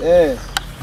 Eh.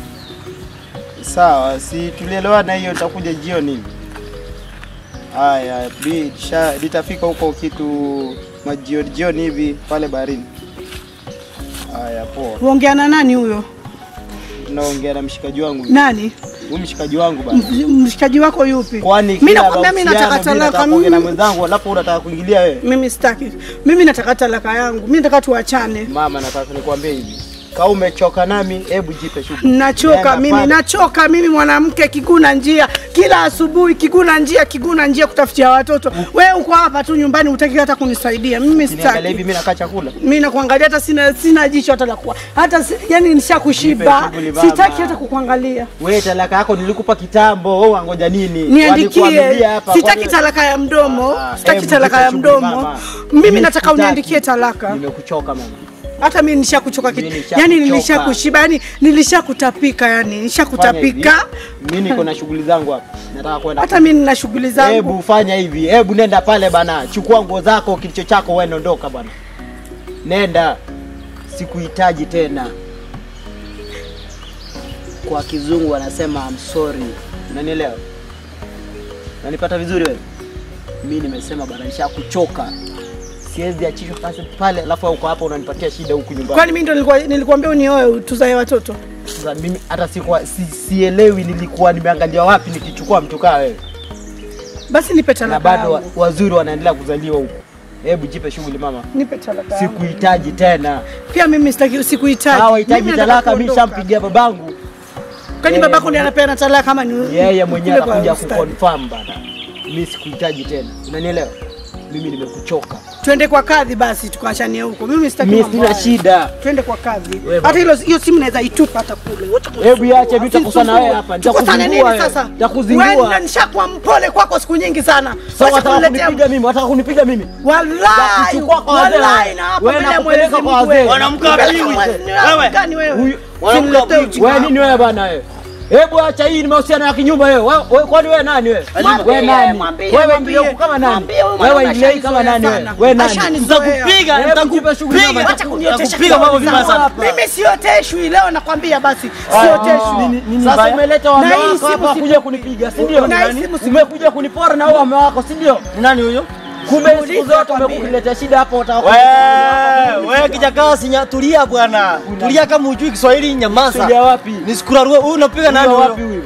Sawa, si tulielewana hiyo nitakuja jioni hivi. Haya, bi sha litafika huko kitu majioni jioni hivi pale baharini. Haya, poa. Uongea na nani huyo? Tunaongea na mshikaji wangu. Nani? Huyu mshikaji wangu bana. M- Mshikaji wako yupi? Kwani Mimi kila nakwambia mimi nataka mahusiano mimi talaka. nataka kuongea na Mimi mwenzangu alafu unataka kuingilia wewe. mimi sitaki. Mimi nataka talaka yangu. Mimi nataka tuachane. Mama, nataka nikwambie hivi. Kama umechoka nami, hebu jipe shughuli. Nachoka Nenda mimi, pale. nachoka mimi, mwanamke kiguna njia kila asubuhi, kiguna njia, kiguna njia kutafutia watoto. Wewe uko hapa tu nyumbani, utaki hata kunisaidia mimi, Niangalia hivi sitaki. mimi nakaa chakula. Mimi nakuangalia hata sina sina jicho hata la kuwa hata si, yani nishakushiba, Nipe shughuli mama. sitaki hata kukuangalia. Wewe talaka yako nilikupa kitambo, wewe wangoja nini? Niandikie, Walikuamilia hapa, sitaki kwani- talaka ya mdomo, Ah, sitaki hebu talaka jipe ya shughuli mdomo. mama. Mimi Mimi nataka sitaki. uniandikie talaka. Nimekuchoka mama. Hata mimi nishakuchoka kitu, Mimi nishakuchoka. yani nilishakushiba, yani nilishakutapika, yani Fanya hivi. nishakutapika. Mimi niko na shughuli zangu hapa. Nataka kwenda. Hata mimi nina shughuli zangu. Hebu fanya hivi. Hebu nenda pale bana. Chukua nguo zako, kilicho chako wewe ondoka bana. Nenda. Sikuhitaji tena. Kwa kizungu wanasema I'm sorry. Unanielewa? Unanipata vizuri wewe? Mimi nimesema bana nishakuchoka. Siwezi achishwa kazi pale alafu wewe uko hapa unanipatia shida huku nyumbani. Kwani mimi ndo nilikuwa nilikuambia unioe tuzae watoto? Sasa mimi hata sikuwa si, sielewi nilikuwa nimeangalia wapi nikichukua mtu kaa wewe. Basi nipe Na talaka bado wa, yangu. wazuri wanaendelea kuzaliwa huko. Hebu jipe shughuli mama. Nipe talaka yangu. Sikuhitaji tena. Pia mimi sitaki sikuhitaji. Hawa hitaji Mimi nataka talaka mimi kuondoka. shampigia babangu. Kwani yeye babako ndiye mwenyewe- anapeana talaka kama ni Yeye mwenyewe kule kwa atakuja ustadi? kuconfirm bana. Mimi sikuhitaji tena. Unanielewa? Mimi nimekuchoka. Twende kwa kadhi basi tukaachanie huko. Mimi sitaki Mimi mambo sina haya. shida. Twende kwa kadhi. Wewe Hata hilo hiyo simu naweza itupa hata kule. Wacha kunisumbua. Hebu iache mimi nitakusana wewe hapa. Tukusane nini Nitakuzingua wewe. sasa? Nitakuzingua. Wewe nishakuwa mpole kwako siku nyingi sana. Sasa Wacha wataka kuniletea kunipiga mimi, wataka kunipiga mimi. Wallahi, Kuchukua kwa wazee. wallahi na hapa Wewe mbele ya nakupeleka Mwenyezi kwa Mungu wazee. wewe. Mwanamke wa Peleka pili. Mwenyezi- Wewe. Gani wewe? Huyu- Mwanamke wa Simletee pili. ujinga Wewe wako. nini wewe bana wewe? Hebu acha hii ni mahusiano ya kinyumba wewe. Wewe wewe- kwani wewe nani wewe? Mwambie, Wewe nani? mwambie, Wewe mwambie. ingia huku kama nani? Mwambie huyu Wewe mwanaume ingia hii kama ashanizoea nani wewe? sana. Wewe nani? Ashanizoea. Nitakupiga, Hebu jipe shughuli nitakupiga. mama. Acha kuniotesha Nitakupiga mambo kidole vibaya zangu. sana. Mimi sioteshwi leo nakwambia basi. Ah, Sioteshwi. nini- nini Sasa mbaya? umeleta Na wame hii wako simu hapa si- kuja kunipiga, si ndio? Na hii simu si- Umekuja kunipora na wao wame wako, si ndio? Nani huyo? Kumbe siku Muulize zote akwambie. umekuletea shida hapo wataka Wewe, wewe kijakaa sinya tulia bwana. Tulia kama hujui Kiswahili nyamaza. Tulia wapi? Nisikurarue huyu unapiga nani Tulia wapi huyo? huyu?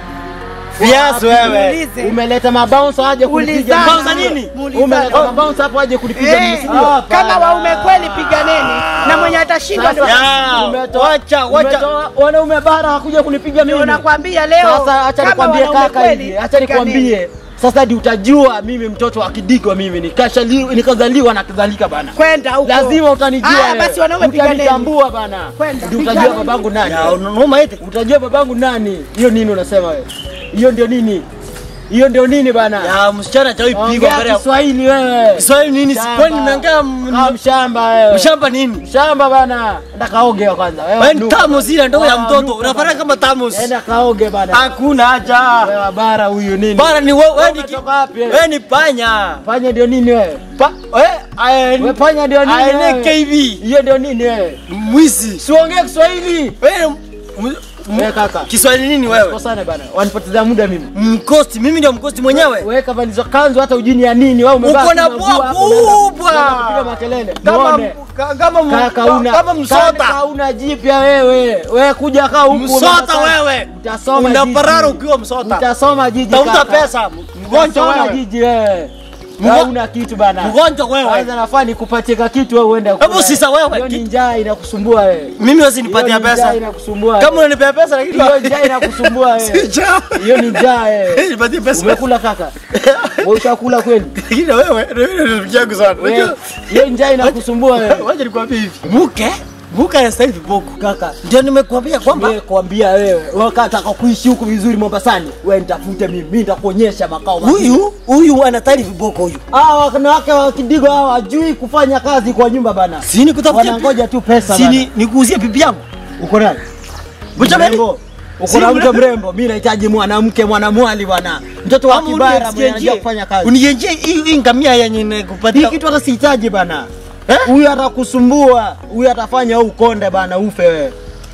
Viazi wewe. Muulize. Umeleta mabounce aje kunipiga. Ulizana. Bouncer nini? Muulizana. Umeleta mabounce hapo aje kunipiga mimi, Eh, si ndio? kama waume kweli piganeni na mwenye atashinda ndio Ya, Umetoa- wacha, wacha. umetoa wanaume bara hakuja kunipiga mimi. ndio nakwambia leo. Sasa acha kama nikwambie wanaume kaka kweli, hivi, acha piganeni. nikwambie. Sasa hadi utajua mimi mtoto wa Kidigo mimi nikashaliwa nikazaliwa na kadhalika bana. Kwenda huko. Lazima utanijua. Haya wewe. basi wanaume piganeni. Utanitambua bana. Kwenda, Ndio utajua piganeni. babangu nani. Ya, unauma eti? Utajua babangu nani. Hiyo nini unasema wewe? Hiyo ndio nini? Hiyo ndio nini bana? Ya, msichana hajawahi pigwa Ongea mbele ya Kiswahili wewe. Kiswahili nini? Shamba. Kwani nimeongea Kama m- mshamba wewe. mshamba nini? Mshamba bana. Enda kaoge kwanza. Wewe ni nuka. tamu zile ndio ya Ah, mtoto. nuka Unafanya bana. kama tamus. Enda kaoge bana. Hakuna haja. Wewe bara huyu nini? Bana ni wewe wewe ni ki- Umetoka wapi wewe? wewe ni panya. Fanya ndio nini wewe? Pa, wewe Wewe ae fanya ndio nini? aene wewe? KB. Hiyo ndio nini wewe? Mwizi. Siongee Kiswahili. Wewe m- Wewe kaka. Kiswahili nini wewe? Kosana bana. Wanipotezea muda mimi. Mkosti, mimi ndio mkosti mwenyewe. Wewe kavalizo kanzu hata ujini ya nini? Wewe umebaki Uko na na pua nguo hapo, unaenda- kubwa. unaenda kupiga makelele. Kama Muone. ka- kama m- Kaka una kama msota. Kaka una jipya wewe. Wewe kuja kaa huku. Msota unataka- wewe. Utasoma Unaparara jiji. ukiwa msota. Utasoma jiji. Tafuta kaka. pesa. Mgonjwa Utasoma wewe. jiji wewe. Mgo- Hauna kitu bana. Mgonjwa wewe. Kwanza nafaa nikupatie ka kitu wewe uende. Hebu sisa wewe. Hiyo ni njaa inakusumbua wewe. Mimi wezi Hiyo nipatia ni njaa pesa. inakusumbua. Kama unanipea pesa lakini hiyo njaa inakusumbua wewe. Sija. Hiyo ni njaa wewe. Nipatie pesa. Umekula kaka? Wewe ushakula kweli? Lakini wewe ndio mimi rafiki yangu sana. Wewe, Unajua? Hiyo njaa inakusumbua wewe. Wacha nikwambie hivi. Mke? Mke anastahili viboko. Kaka, Ndio nimekuambia kwamba Wewe kuambia wewe, wewe kataka kuishi huku vizuri Mombasani, wewe nitafute mimi, mimi nitakuonyesha makao mazuri. huyu huyu anastahili viboko huyu. Hawa wanawake wa Kidigo hawa hawajui kufanya kazi kwa nyumba bana. Si nikutafutia Wanangoja tu pesa Si bana. ni nikuuzie bibi yangu. Uko nani? Mcha nani? Mrembo. Uko Si na mrembo. mke mrembo, mimi nahitaji mwanamke mwanamwali bwana. Mtoto wa Ama kibara mwenye anajua unienjie- kufanya kazi. Unienjie hii hii ngamia yenye Hii nikupatia. kitu hata sihitaji bana. Eh? Huyu atakusumbua, huyu atafanya wewe ukonde bana, ufe wewe.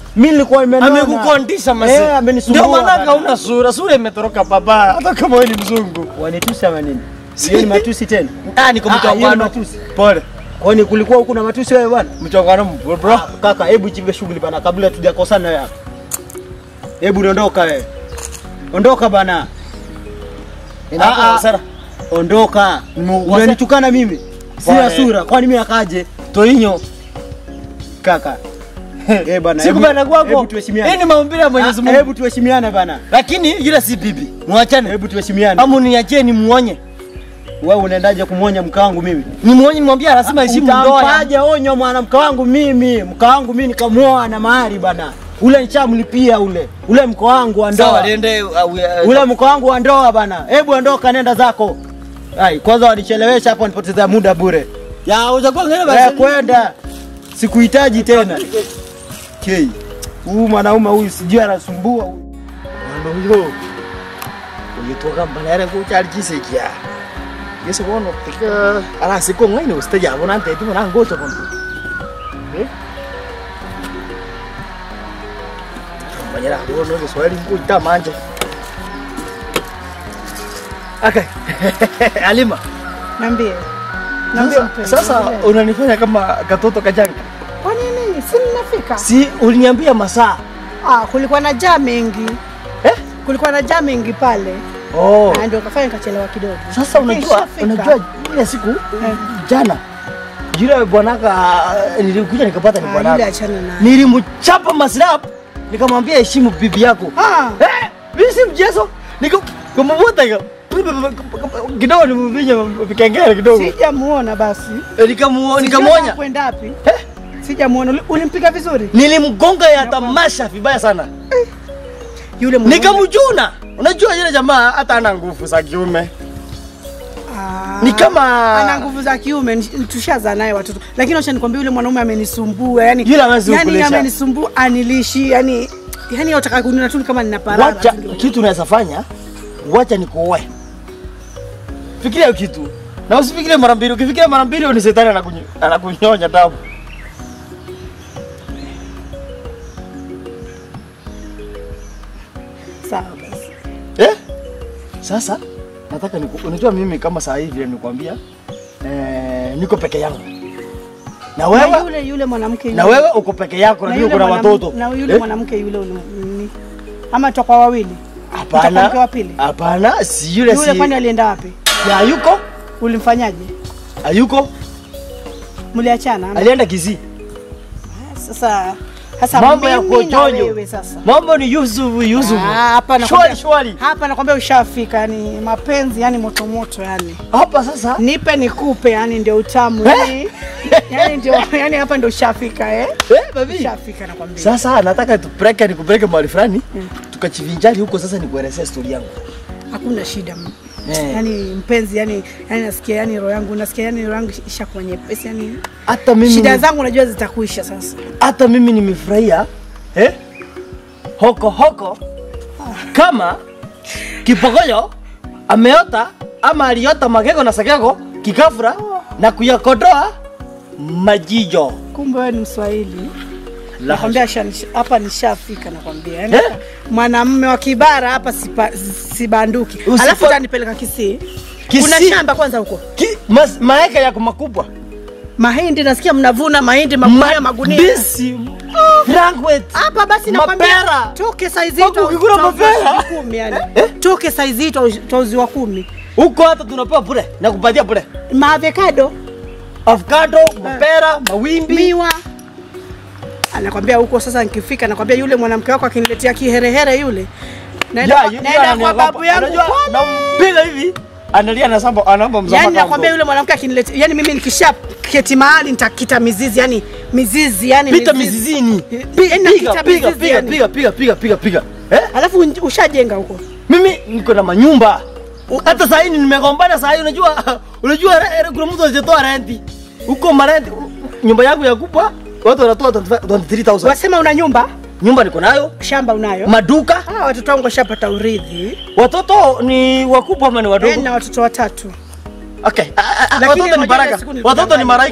Mimi nilikuwa imenona. Amekukondisha masi. Eh, amenisumbua. Ndio maana bana. hauna sura. Sura imetoroka baba. Hata kama wewe ni mzungu. Wanitusi ama nini? Hiyo ni matusi tena. Ah, niko Ah, hiyo ni mchongano. matusi. Pole. Kwani kulikuwa huku na matusi wewe bwana? Mchongano bro. bro. Ah, Kaka, hebu chive shughuli bana kabla tujakosana wewe hapa. Hebu ondoka wewe. Ondoka bana. Inakuwa Ah, ah. hasara. Ondoka. Mu- Unanitukana mimi. Sina Pole. sura. Kwani mimi akaje? Toinyo. Kaka. Eh bana. Siku hebu- bana kwako. Hebu tuheshimiane. Hii ni maumbile ya Mwenyezi Ah, Mungu. Hebu tuheshimiane bana. Lakini yule si bibi. Muachane. Hebu tuheshimiane. Amu niachie ni muonye. Wewe unaendaje kumwonya mke wangu mimi? Ni muonye nimwambia lazima heshimu ndoa. ya- Utampaje onyo mwanamke wangu mimi? Mke wangu mimi nikamuoa na mahari bana. Ule nichamlipia ule. Ule mke wangu wa Sawa, ndoa. liende uh, uh, Ule mke wangu wa ndoa bana. Hebu ondoka nenda zako. Ai, kwanza wanichelewesha hapo nipoteza muda bure. ya ujakuwa ngene Eh, basi. kwenda. Sikuhitaji tena. Kei. Huyu mwanaume huyu sijui anasumbua huyu. Ndo huyo. Ulitoka mbalere kuchali chisekia. Yesu kono tika ala siko ngaini ustaja bona ante tu na ngoto kono. Eh? Banyara kono ndo swali mkuta manje. Okay. Alima. Niambie. Niambie Sasa, mpenzi. sasa niambie. unanifanya kama katoto kajanga. Kwa nini? Si nimefika. Si uliniambia masaa. Ah, kulikuwa na jaa mengi. Eh? Kulikuwa na jaa mengi pale. Oh. Na ndio kafanya nikachelewa kidogo. Sasa unajua Nishafika. unajua ile siku jana yule bwanaka nilikuja nikapata ni Ah, yule bwanaka. achana naye. Nilimchapa maslap nikamwambia heshimu bibi yako. Ah, Eh, mimi si mchezo. Nikamwambia hiyo. Kidogo nimvinya vikengele kidogo. sijamuona basi. Eh, Nikamuo Sijui nikamwonya. Kwenda wapi? Eh, Sijamuona. Uli- Ulimpiga vizuri? Nilimgonga ya tamasha vibaya sana. Yule mwanaume. Nikamjuna. Unajua yule jamaa hata ana nguvu za kiume. Ah. Ni kama ana nguvu za kiume ni- tushazaa naye watoto lakini acha nikwambia yule mwanaume amenisumbua yani Yule hawezi yani kukulisha. amenisumbua anilishi yani yani utaka kuniona tu kama nina parara wacha tu ndio. kitu unaweza fanya, wacha nikuoe. Fikiria hiyo kitu na usifikirie mara mbili. Ukifikiria mara mbili, ni shetani anakunyo- anakunyonya damu. sawa basi Eh? Sasa nataka niku, unajua mimi kama saa hii vile nikwambia eh, niko peke yangu na na wewe yule yule mwanamke yule na wewe uko peke yako, na najua yule kuna mwanam- watoto na yule Eh? mwanamke yule ule ni ama tutakuwa wawili Utakuwa mke Hapana, wa pili hapana, si yule, yule si kwani alienda wapi si hayuko, ulimfanyaje hayuko, mliachana ama? alienda Kisii. sasa sasa Mambo ya mimi na kuojonyo. wewe sasa Mambo ni Yusufu, Yusufu. Ah, hapa Shwari, nakwambia shwari. hapa nakwambia ushafika yani mapenzi yani moto moto yani Hapa sasa nipe nikupe yani ndio utamu Eh? yani, yani ndio yani hapa ndio ushafika eh eh, baby. ushafika nakwambia Sasa nataka tupeleke nikupeleke mahali fulani tukachivinjari huko. Sasa nikuelezea stori yangu. hakuna shida m- Eh. yani mpenzi yani yani nasikia yani roho yangu nasikia yani roho yangu ishakuwa nyepesi yani Hata mimi shida zangu najua zitakuisha sasa hata mimi nimefurahia eh? hoko hoko kama kipogoyo ameota ama aliota magego na sagego kikafura na kuyakodoa majijo. kumbe wewe ni mswahili La nakwambia sha- hapa nishafika nakwambia yani Eh? mwanamume wa kibara hapa sipa, sibanduki Usipo- alafu utanipeleka Kisii Kisii? kuna shamba kwanza huko Ki, mas, maeka yako makubwa mahindi nasikia mnavuna mahindi magunia magunia Bisi, Frankwet. hapa basi Mapera. nakwambia toke saizi Hapo ukikula mapera. kumi yani toke saizi hii tauziwa kumi Huko hata tunapewa bure na kupatia bure. maavekado Avocado, mapera, mawimbi. miwa anakwambia huko sasa nikifika nakwambia yule mwanamke wako akiniletea kiherehere yule naenda Ya, kwa- yu- naenda ya, kwa ananiogopa. babu yangu Unajua, pale. nampiga hivi analia na samba anaomba msamaha. yani nakwambia yule mwanamke akiniletea yani mimi nikisha keti mahali nitakita mizizi yani mizizi yani pita mizizini. Pi- Piga nakita piga mizizi piga yani. piga piga piga piga piga. Eh? alafu unj- ushajenga huko Mimi niko na manyumba. Hata saa hii nimegombana saa hii unajua unajua re- re- kuna mtu anajitoa renti. Huko marenti nyumba yangu ya kubwa watu wanatoa 25 23,000. wasema una nyumba Nyumba niko nayo, shamba unayo maduka. ah, watoto wangu washapata urithi Watoto ni wakubwa ama ni Eh, wadogo? na watoto watatu Okay. Ah, ah, ah, Lakini Watoto ni unajua ile baraka. siku nilikuwa Watoto ni ndani malaika.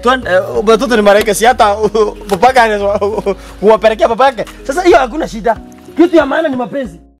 Tuan- eh, watoto ni malaika si hata uh, papaka anaweza kuwapelekea papake. Sasa hiyo hakuna shida. Kitu ya maana ni mapenzi.